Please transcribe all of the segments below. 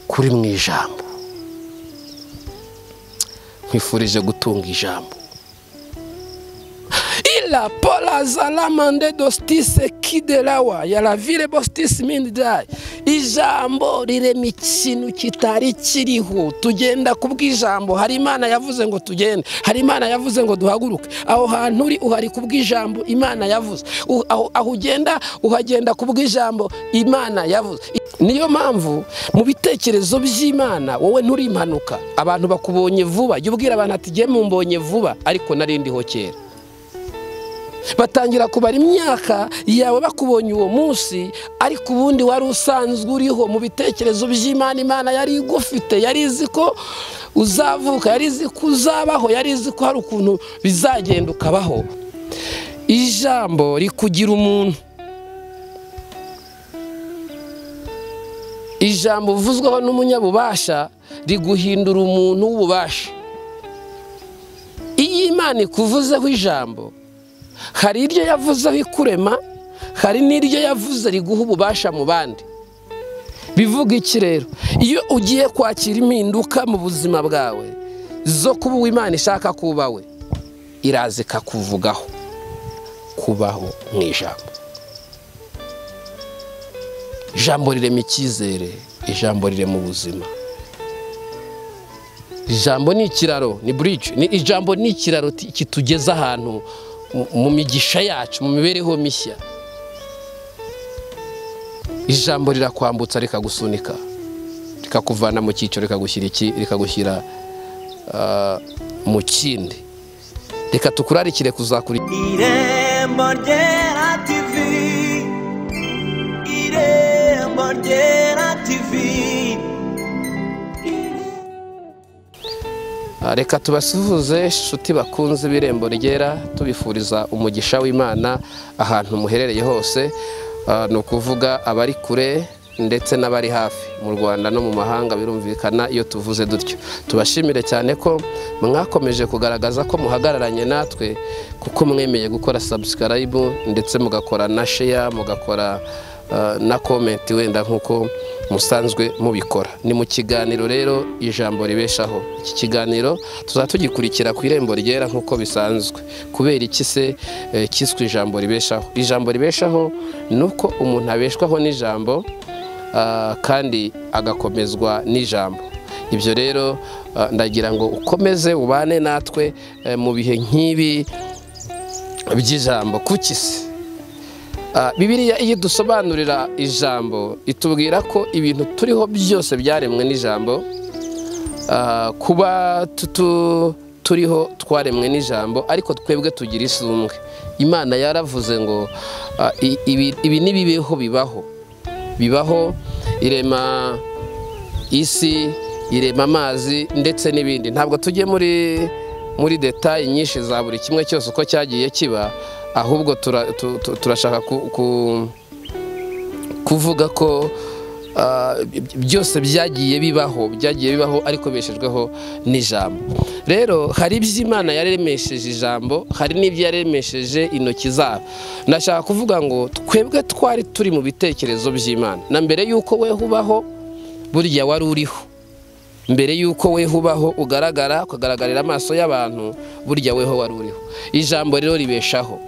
kuri mu ijambo nkwifurije gutunga ijambo ila pola zalamande dostise kidelawa yaravire bostise mindidai ijambo rirema ikintu kitari kiriho tugenda kubw'ijambo hari imana yavuze ngo tugende hari imana yavuze ngo duhaguruke aho hantu uri uhari kubw'ijambo imana yavuze U- aho aho ugenda uhagenda kubw'ijambo imana yavuze niyo mpamvu mu bitekerezo by'imana wowe nturi impanuka abantu bakubonye vuba jya ubwira abantu ati jye mumbonye vuba ariko nari ndiho kera batangira kubara imyaka yawe bakubonye uwo munsi ariko ubundi wari usanzwe uriho mu bitekerezo by'imana imana yari igufite yari izi ko uzavuka yari izi ko uzabaho yari izi ko hari ukuntu bizagenda ukabaho ijambo rikugira umuntu ijambo uvuzweho n'umunyabubasha riguhindura umuntu w'ububasha iyo imana ikuvuzeho ijambo hari iryo yavuzeho ikurema hari n'iryo yavuze riguha ububasha mu bandi bivuga iki rero iyo ugiye kwakira impinduka mu buzima bwawe zo kuba uwo imana ishaka ko uba we iraza ikakuvugaho kubaho mu ijambo ijambo rirema icyizere ijambo rirema ubuzima ijambo ni ikiraro ni burije ni ijambo ni ikiraro ti- kitugeza ahantu mu- mu migisha yacu mu mibereho mishya ijambo rirakwambutsa rikagusunika rikakuvana mu cyiciro rikagushyira iki rikagushyira ah, mu kindi reka tukurarikire kuzakura Irembo ryera TV Irembo ryera TV Ah, reka tubasuhuze inshuti bakunze ibirembo ryera tubifuriza umugisha w'imana ahantu muherereye hose Ah, ni ukuvuga abari kure ndetse n'abari hafi mu rwanda no mu mahanga birumvikana iyo tuvuze dutyo tubashimire cyane ko mwakomeje kugaragaza ko muhagararanye natwe kuko mwemeye gukora sabusikarayibu ndetse mugakora na sheya mugakora ah, na komenti wenda nk'uko musanzwe mubikora ni mu kiganiro rero ijambo ribeshaho iki kiganiro tuzaba tugikurikira ku irembo ryera nk'uko bisanzwe kubera iki se eh, cyiswe ijambo ribeshaho ijambo ribeshaho ni uko umuntu abeshwaho n'ijambo ah, kandi agakomezwa n'ijambo ibyo rero ah, ndagira ngo ukomeze ubane natwe eh, mu bihe nk'ibi by'ijambo kuki se Ah, bibiliya iyo dusobanurira ijambo itubwira ko ibintu turiho byose byaremwe n'ijambo Ah, kuba tutu turiho twaremwe n'ijambo ariko twebwe tugira isumbwe imana yaravuze ngo ah, i- ibi ibi n'ibibeho bibaho bibaho irema isi irema amazi ndetse n'ibindi ntabwo tujye muri muri detaye nyinshi za buri kimwe cyose uko cyagiye kiba ahubwo tura- tu- tu- turashaka ku- ku- kuvuga ko ah, by- byose byagiye bibaho byagiye bibaho ariko beshejweho n'ijambo rero hari ibyo imana yaremesheje ijambo hari n'ibyo yaremesheje intoki zabo ndashaka kuvuga ngo twebwe twari turi mu bitekerezo by'imana na mbere y'uko we ubaho burya wari uriho mbere y'uko weho ubaho ugaragara ukagaragarira amaso y'abantu burya weho wari uriho ijambo rero ribeshaho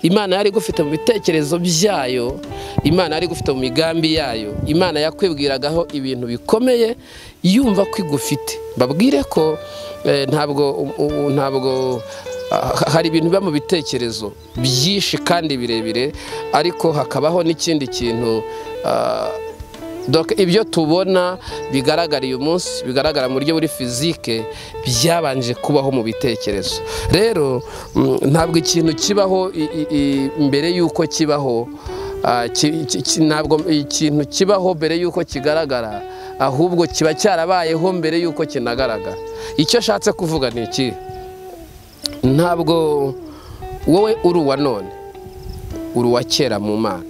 imana yari igufite mu bitekerezo byayo imana yari igufite mu migambi yayo imana yakwibwiragaho ibintu bikomeye yumva ko igufite babwire ko eh, ntabwo u- u- ntabwo ah, hari ibintu biba mu bitekerezo byinshi kandi birebire ariko hakabaho n'ikindi kintu ah, donc ibyo tubona bigaragara uyu munsi bigaragara mu buryo buri fizike byabanje kubaho mu bitekerezo rero mm, ntabwo ikintu kibaho i- i- i- mbere y'uko kibaho ah, ki- ki- ki- ntabwo ikintu kibaho mbere y'uko kigaragara ahubwo kiba cyarabayeho mbere y'uko kinagaragara icyo ashatse kuvuga ni iki ntabwo wowe uri uwa none uri uwa kera mu mana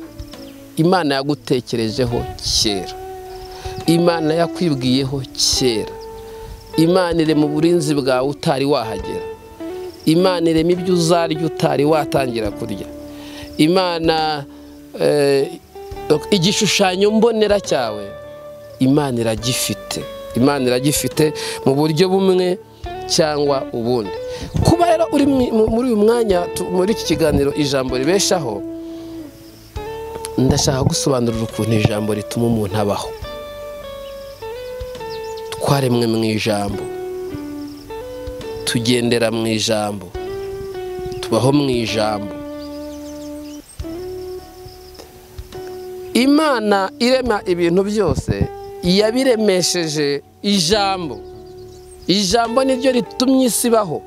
imana yagutekerejeho kera imana yakwibwiyeho kera imana irema uburinzi bwawe utari wahagera imana irema ibyo uzarya utari watangira kurya imana eh, igishushanyo mbonera cyawe imana iragifite imana iragifite mu buryo bumwe cyangwa ubundi kuba rero uri mu- muri uyu mwanya tu- muri iki kiganiro ijambo ribeshaho ndashaka gusobanurira ukuntu ijambo rituma umuntu abaho twaremwe mu ijambo tugendera mu ijambo tubaho mu ijambo imana irema ibintu byose yabiremesheje ijambo ijambo niryo ritumye isi ibaho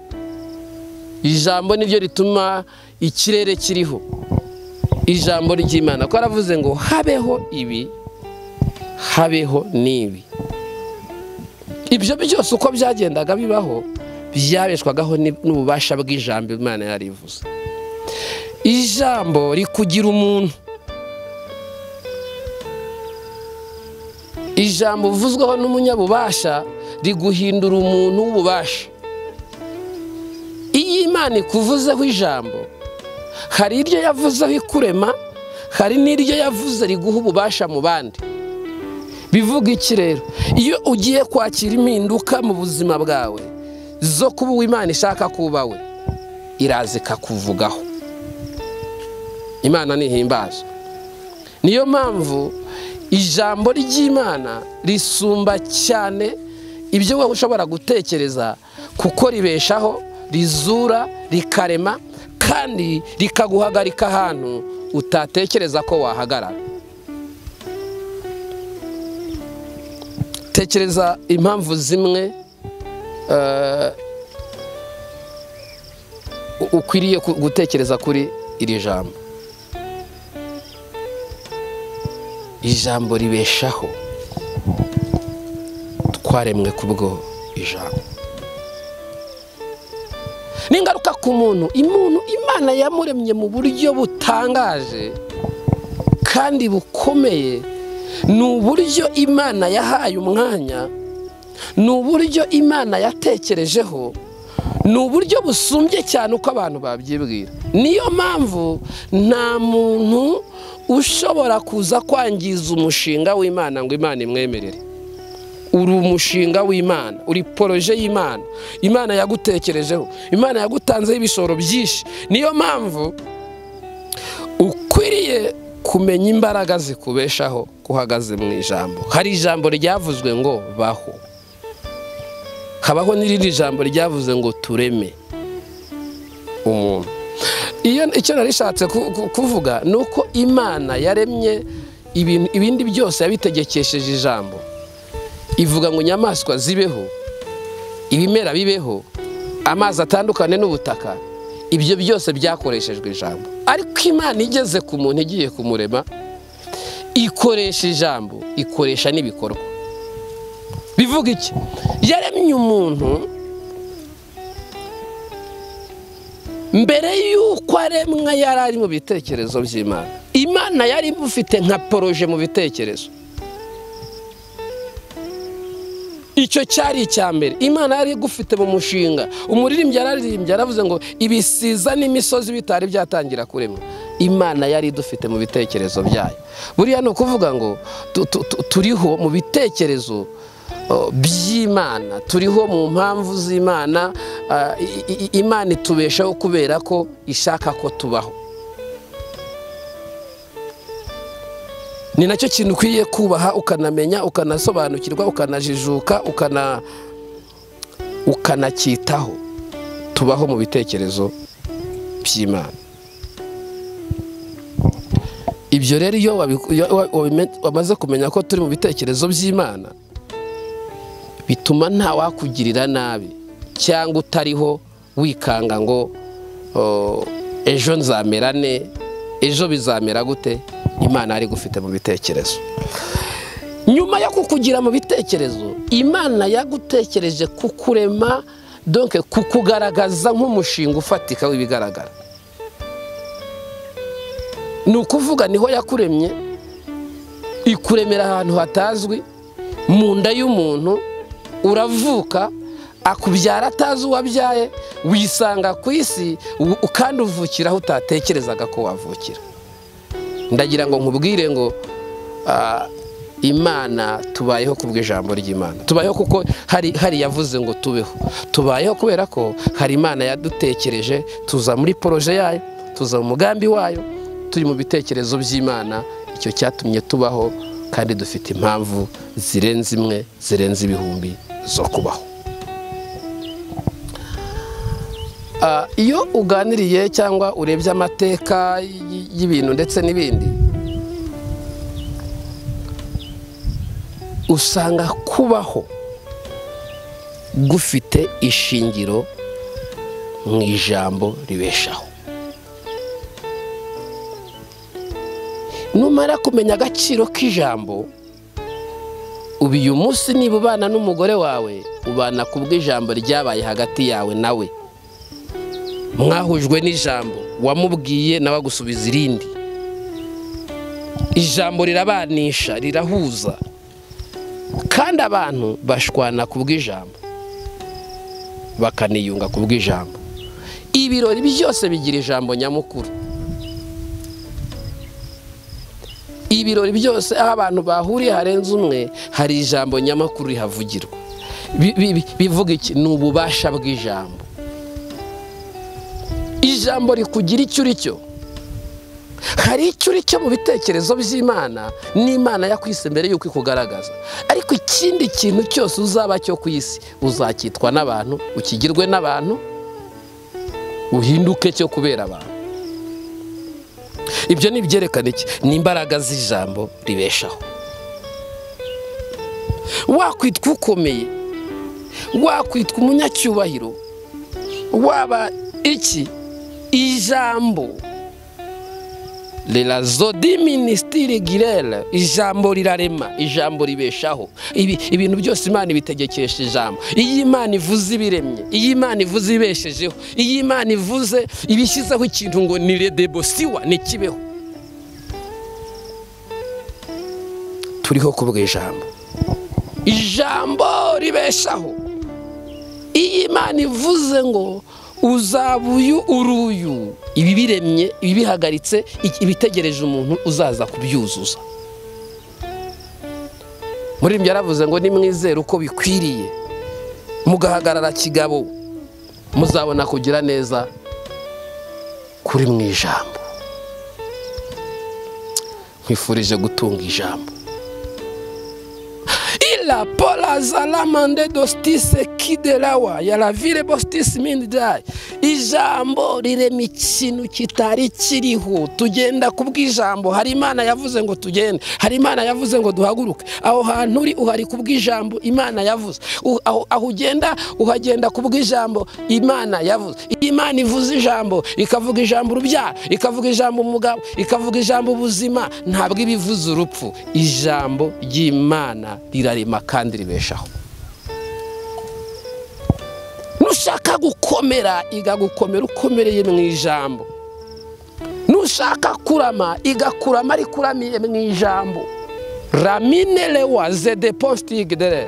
ijambo niryo rituma ikirere kiriho ijambo ry'imana ko aravuze ngo habeho ibi habeho n'ibi ibyo byose uko byagendaga bibaho byabeshwagaho ni- n'ububasha bw'ijambo imana yarivuze ijambo rikugira umuntu ijambo uvuzweho n'umunyabubasha riguhindura umuntu w'ububasha iyo imana ikuvuzeho ijambo hari iryo yavuzeho ikurema hari n'iryo yavuze riguha ububasha mu bandi bivuga iki rero iyo ugiye kwakira impinduka mu buzima bwawe zo kuba uwo imana ishaka kuba we iraza ikakuvugaho imana ntihimbaza niyo mpamvu ijambo ry'imana risumba cyane ibyo wowe ushobora gutekereza kuko ribeshaho rizura rikarema kandi rikaguhagarika ahantu utatekereza ko wahagarara tekereza impamvu zimwe eh, u- ukwiriye ku- gutekereza kuri iri jambo ijambo ribeshaho twaremwe kubwo ijambo n'ingaruka ku muntu umuntu imana yamuremye mu buryo butangaje kandi bukomeye ni uburyo imana yahaye umwanya ni uburyo imana yatekerejeho ni uburyo busumbye cyane uko abantu babyibwira niyo mpamvu nta muntu ushobora kuza kwangiza umushinga w'imana ngo imana imwemerere uri umushinga w'imana uri poroje y'imana imana yagutekerejeho imana yagutanzeho ibishoro byinshi niyo mpamvu ukwiriye kumenya imbaraga zikubeshaho ko uhagaze mu ijambo hari ijambo ryavuzwe ngo baho habaho n'irindi jambo ryavuze ngo tureme umuntu iyo icyo nari ishatse ku- ku- kuvuga ni uko imana yaremye ibintu- ibindi byose yabitegekesheje ijambo ivuga ngo inyamaswa zibeho ibimera bibeho amazi atandukane n'ubutaka ibyo byose byakoreshejwe ijambo ariko imana igeze ku muntu igiye kumurema ikoresha ijambo ikoresha n'ibikorwa bivuga iki yaremye umuntu mbere y'uko aremwa yari ari mu bitekerezo by'imana imana yari imufite nka poroje mu bitekerezo icyo cyari icya mbere imana yari igufite mu mushinga umuririmbyi yararirimbye yaravuze ngo ibisiza n'imisozi bitari byatangira kuremwa imana yari idufite mu bitekerezo byayo buriya ni ukuvuga ngo tu- tu- tu- turiho mu bitekerezo o, by'imana turiho mu mpamvu z'imana ah, i- i- i- imana itubeshaho kubera ko ishaka ko tubaho ni nacyo kintu ukwiye kubaha ukanamenya ukanasobanukirwa ukanajijuka ukana ukanacyitaho tubaho mu bitekerezo by'imana ibyo rero iyo wabiku- iyo wa- wabime- wamaze kumenya ko turi mu bitekerezo by'imana bituma nta wakugirira nabi cyangwa utariho wikanga ngo o, ejo nzamera ne ejo bizamera gute imana yari igufite mu bitekerezo nyuma yo kukugira mu bitekerezo imana yagutekereje kukurema donke kukugaragaza nk'umushinga ufatika w'ibigaragara ni ukuvuga niho yakuremye ikuremera ahantu hatazwi mu nda y'umuntu uravuka akubyara atazi uwabyaye wisanga ku isi u- kandi uvukira aho utatekerezaga ko wavukira ndagira ngo nkubwire ngo ah, imana tubayeho bw'ijambo ry'imana tubayeho kuko hari hari yavuze ngo tubeho tubayeho kubera ko hari imana yadutekereje tuza muri poroje yayo tuza mu mugambi wayo turi mu bitekerezo by'imana icyo cyatumye tubaho kandi dufite impamvu zirenze imwe zirenze ibihumbi zo kubaho Ah, iyo uganiriye cyangwa urebye amateka y- y'ibintu ndetse n'ibindi usanga kubaho gufite ishingiro mu ijambo ribeshaho numara kumenya agaciro k'ijambo ubu uyu munsi niba ubana n'umugore wawe ubana ku bw'ijambo ryabaye hagati yawe nawe mwahujwe n'ijambo wamubwiye nawe agusubiza irindi ijambo rirabanisha rirahuza kandi abantu bashwana ku bw'ijambo bakaniyunga ku bw'ijambo ibirori byose bigira ijambo nyamukuru ibirori byose aho abantu bahuriye harenze umwe hari ijambo nyamukuru rihavugirwa Bi- bi- bi- bivuga iki ni ububasha bw'ijambo ijambo rikugira icyo uri cyo hari icyo uri cyo mu bitekerezo by'imana n'imana yakwise mbere y'uko ikugaragaza ariko ikindi kintu cyose uzaba cyo ku isi uzacyitwa n'abantu ukigirwe n'abantu uhinduke cyo kubera abantu ibyo ni ibyerekana iki ni imbaraga z'ijambo ribeshaho wakwitwa ukomeye wakwitwa umunyacyubahiro waba iki ijambo rirazo diministiri girere ijambo rirarema ijambo ribeshaho Ibi- ibintu byose imana ibitegekesha ijambo iyo imana ivuze ibiremye iyo imana ivuze ibeshejeho iyo imana ivuze ibishyizeho ikintu ngo ni redebosiwa ntikibeho turiho kubwa ijambo ijambo ribeshaho iyo imana ivuze ngo uzaba uyu uri uyu ibi biremye ibi bihagaritse iki- ibitegereje umuntu uzaza kubyuzuza muri yaravuze ngo nimwizere uko bikwiriye mugahagarara kigabo muzabona kugira neza kuri mu ijambo nkwifurije gutunga ijambo ila pola zalamande dostise kidelawa yaravire bostise mindidai ijambo rirema ikintu kitari kiriho tugenda ku bw'ijambo hari imana yavuze ngo tugende hari imana yavuze ngo duhaguruke aho hantu uri uhari ku bw'ijambo imana yavuze U- aho aho ugenda uhagenda ku bw'ijambo imana yavuze iyo imana ivuze ijambo ikavuga ijambo urubyaro ikavuga ijambo umugabo ikavuga ijambo ubuzima ntabwo iba ivuze urupfu ijambo ry'imana rirarema kandi ribeshaho nushaka gukomera igagukomera ukomereye mu ijambo nushaka kurama igakurama ariko uramiye mu ijambo ramine lewa zede postige dere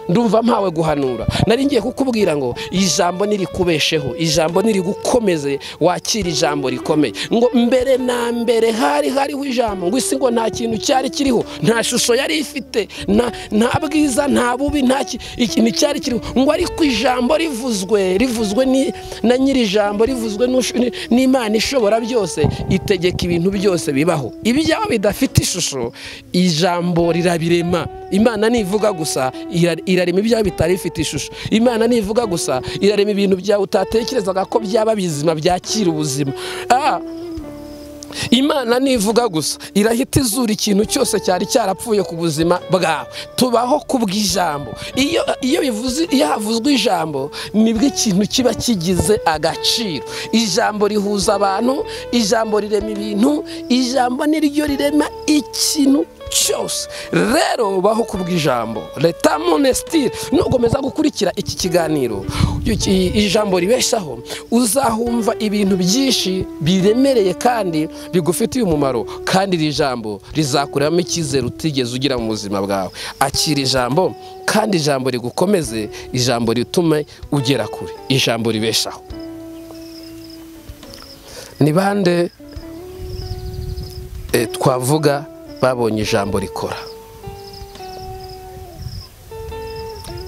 ndumva mpawe guhanura nari ngiye kukubwira ngo ijambo nirikubesheho ijambo nirigukomeze wakira ijambo rikomeye ngo mbere na mbere hari hariho ijambo ngo isi ngo nta kintu cyari kiriho nta shusho yari ifite nta- nta bwiza nta bubi nta ki- ikintu cyari kiriho ngo ariko ijambo rivuzwe rivuzwe ni- na nyiri ijambo rivuzwe n'ush- ni- n'imana ishobora byose itegeka ibintu byose bibaho ibyaba bidafite ishusho ijambo rirabirema imana nivuga gusa ira- irarema ibyaba bitari bifite ishusho imana nivuga gusa irarema ibintu byawe utatekerezaga ko byaba bizima byakira ubuzima Ah, imana nivuga gusa irahita izura ikintu cyose cyari cyarapfuye ku buzima bwawe tubaho ku bw'ijambo iyo iyo bivuze iyo havuzwe ijambo nibwo ikintu kiba kigize agaciro ijambo rihuza abantu ijambo rirema ibintu ijambo niryo rirema ikintu cyose rero baho ku bw'ijambo leta monesitire nukomeza gukurikira iki kiganiro i- ijambo ribeshaho uzahumva ibintu byinshi biremereye kandi bigufitiye umumaro kandi iri jambo rizakuramo icyizere utigeze ugira mu buzima bwawe akira ijambo kandi ijambo rigukomeze ijambo ritume ugera kure ijambo ribeshaho ni bande eh, twavuga babonye ijambo rikora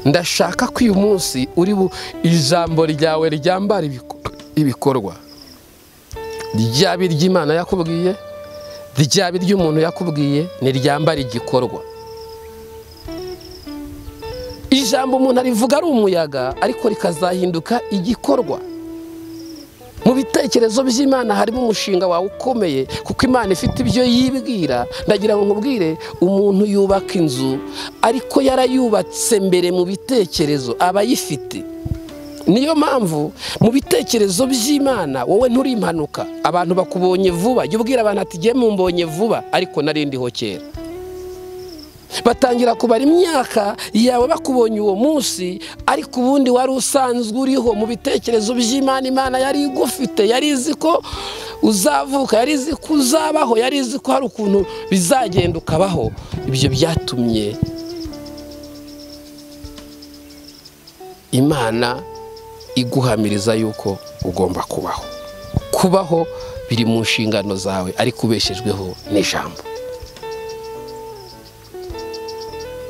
ndashaka ko uyu munsi uri bu ijambo ryawe ryambara ibiko- ibikorwa ryaba iry'imana yakubwiye ryaba iry'umuntu yakubwiye ntiryambara igikorwa ijambo umuntu arivuga ari umuyaga ariko rikazahinduka igikorwa mu bitekerezo by'imana harimo umushinga wawe ukomeye kuko imana ifite ibyo yibwira ndagira ngo nkubwire umuntu yubaka inzu ariko yarayubatse mbere mu bitekerezo aba ayifite niyo mpamvu mu bitekerezo by'imana wowe nturi impanuka abantu bakubonye vuba jya ubwira abantu ati jye mumbonye vuba ariko nari ndiho kera batangira kubara imyaka yawe bakubonye uwo munsi ariko ubundi wari usanzwe uriho mu bitekerezo by'imana imana yari igufite yari izi ko uzavuka yari izi ko uzabaho yari izi ko hari ukuntu bizagenda ukabaho ibyo byatumye imana iguhamiriza yuko ugomba kubaho kubaho biri mu nshingano zawe ariko ubeshejweho n'ijambo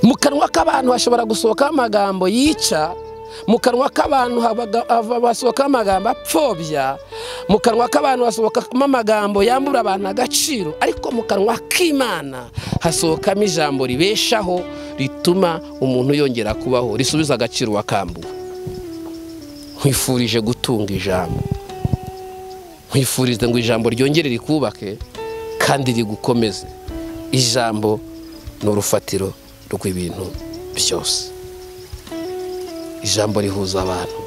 mu kanwa k'abantu hashobora gusohokaho amagambo yica mu kanwa k'abantu habaga- hava- hasohokaho amagambo apfobya mu kanwa k'abantu hasohokamo amagambo yambura abantu agaciro ariko mu kanwa k'imana hasohokamo ijambo ribeshaho rituma umuntu yongera kubaho risubiza agaciro wakambuwe nkwifurije gutunga ijambo nkwifurize ngo ijambo ryongere rikubake kandi rigukomeze ijambo ni urufatiro rw'ibintu byose ijambo rihuza abantu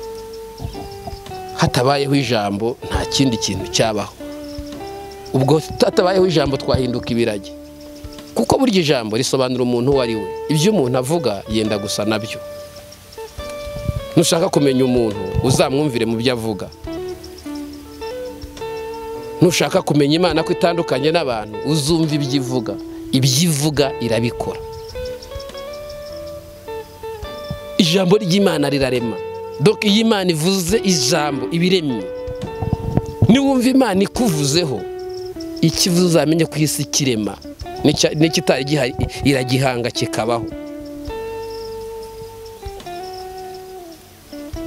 hatabayeho ijambo nta kindi kintu cyabaho ubwo hatabayeho ijambo twahinduka ibiragi kuko burya ijambo risobanura umuntu uwo ari we ibyo umuntu avuga yenda gusa nabyo nushaka kumenya umuntu uzamwumvire mu byo avuga nushaka kumenya imana ko itandukanye n'abantu uzumva ibyo ivuga ibyo ivuga irabikora ijambo ry'imana rirarema doka iyo imana ivuze ijambo iba iremye niwumva imana ikuvuzeho icyo ivuze uzamenye ko isi kirema n'ikitari gihari iragihanga kikabaho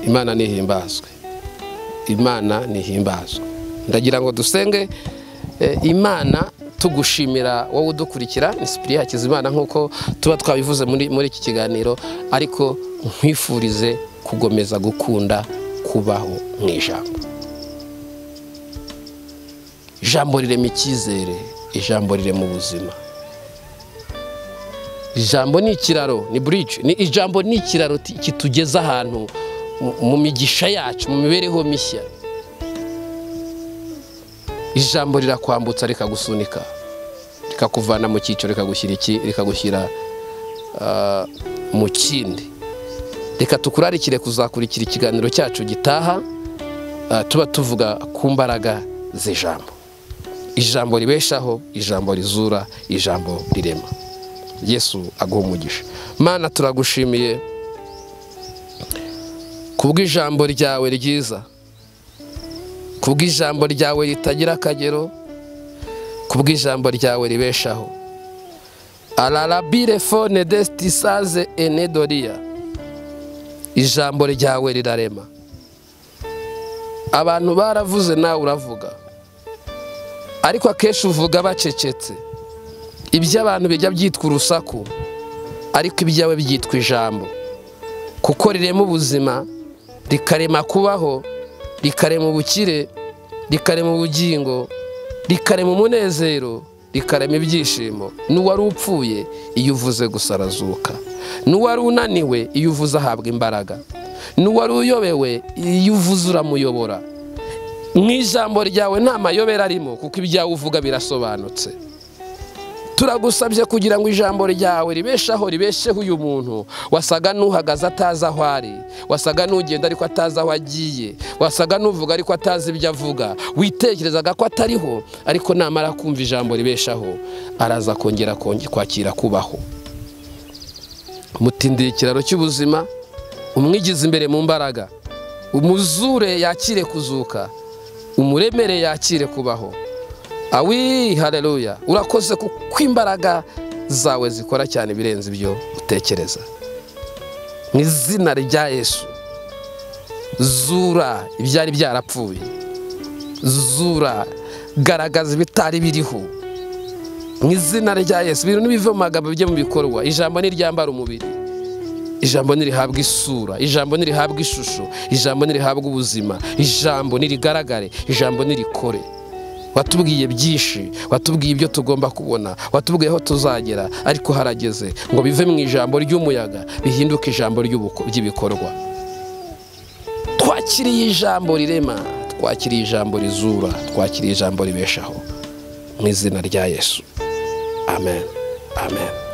imana ntihimbazwe imana ntihimbazwe ndagira ngo dusenge eh, imana tugushimira wowe udukurikira ni sipiriya hakizimana nk'uko tuba twabivuze muri muri iki kiganiro ariko nkwifurize kugomeza gukunda kubaho mu ijambo ijambo rirema icyizere ijambo rirema ubuzima ijambo ni ikiraro ni bridge ni ijambo ni ikiraro ti- kitugeza ahantu mu- mu migisha yacu mu mibereho mishya ijambo rirakwambutsa rikagusunika rikakuvana mu cyiciro rikagushyira iki rikagushyira ah, mu kindi reka tukurarikire kuzakurikira ikiganiro cyacu gitaha ah, tuba tuvuga ku mbaraga z'ijambo ijambo ribeshaho ijambo rizura ijambo rirema yesu aguha umugisha mana turagushimiye kubw'ijambo ryawe ryiza kubw'ijambo ryawe ritagira akagero kubw'ijambo ryawe ribeshaho ararabire fone desitisaze enedoriya ijambo ryawe rirarema abantu baravuze nawe uravuga ariko akenshi uvuga bacecetse ibyo abantu bijya byitwa urusaku ariko ibyawe byitwa ijambo kuko rirema ubuzima rikarema kubaho rikarema ubukire rikarema ubugingo rikarema umunezero rikarema ibyishimo n'uwari upfuye iyo uvuze gusa arazuka n'uwari unaniwe iyo uvuze ahabwa imbaraga n'uwari uyobewe iyo uvuze uramuyobora mu ijambo ryawe nta mayobera arimo kuko ibyawe uvuga birasobanutse turagusabye kugira ngo ijambo ryawe ribeshaho ribesheho uyu muntu wasaga n'uhagaze atazi aho ari wasaga n'ugenda ariko atazi aho agiye wasaga n'uvuga ariko atazi ibyo avuga witekerezaga ko atariho ariko namara kumva ijambo ribeshaho araza kongera konge- kwakira kubaho mutindira ikiraro cy'ubuzima umwigize imbere mu mbaraga umuzure yakire kuzuka umuremere yakire kubaho awi haleluya urakoze kuko imbaraga zawe zikora cyane ibirenze ibyo utekereza mu izina rya yesu zura ibyari byarapfuye zura garagaza ibitari biriho mu izina rya yesu ibintu n'ibiva mu magambo bijya mu bikorwa ijambo n'iryambara umubiri ijambo ntirihabwa isura ijambo ntirihabwa ishusho ijambo ntirihabwa ubuzima ijambo ntirigaragare ijambo ntirikore watubwiye byinshi watubwiye ibyo tugomba kubona watubwiye aho tuzagera ariko harageze ngo bive mu ijambo ry'umuyaga bihinduke ijambo ry'ubuko- ry'ibikorwa twakiriye ijambo rirema twakiriye ijambo rizura twakiriye ijambo ribeshaho mu izina rya yesu amen amen